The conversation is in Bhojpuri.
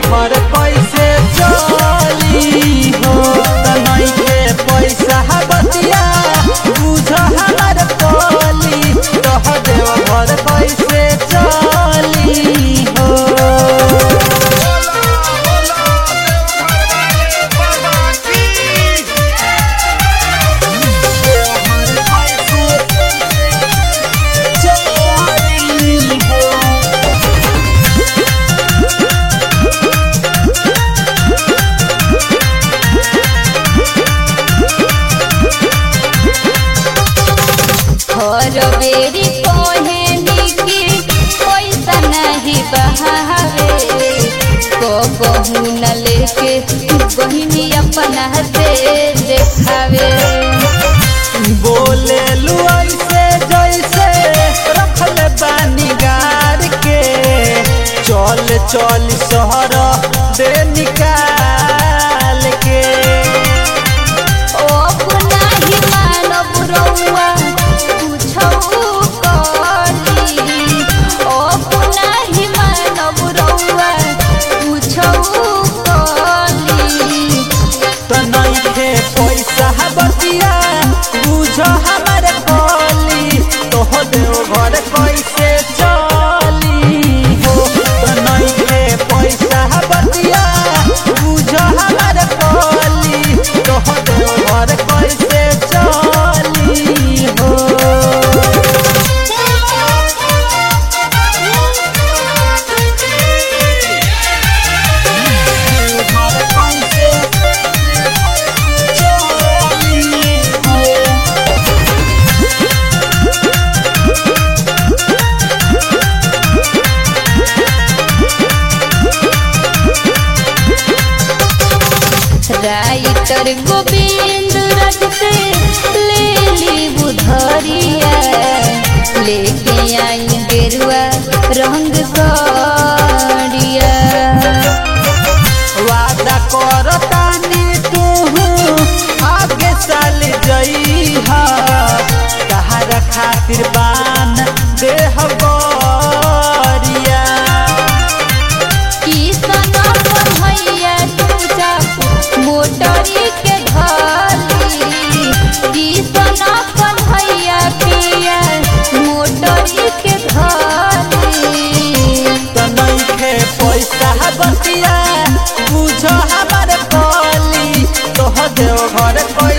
देवघर कैसे चली हो तनई के पैसा बतिया बुझ हमर कोली तह देवघर कैसे चली हो हर बेरी कहनी कि पैसा नहीं बहावे को कहू न लेके बहिनी अपना से देखावे बोले लू ऐसे जैसे रखल बानी गार के चल चल शहर दे निकाल के ओ नाही मानव रउआ पूछऊ कली ओ नाही मानव रउआ पूछऊ कली तनई के पैसा बतिया बुझ हमर कोली तोह देव घर कैसे चली हो तनई के पैसा बतिया बुझ हमर कोली तोह देव घर कैसे चली हो राइटर गोविंद रथ से ले ली बुधरिया लेके आई गेरुआ रंग करिया वादा करतानी तू आगे साल जइहा तहरा खातिर बान देह गरिया किसन कन्हैया तुझा मोटरी के धली किसन कन्हैया पिया मोटरी के धली तनई के पैसा बतिया बुझ हमर कली तोह देव घर कैसे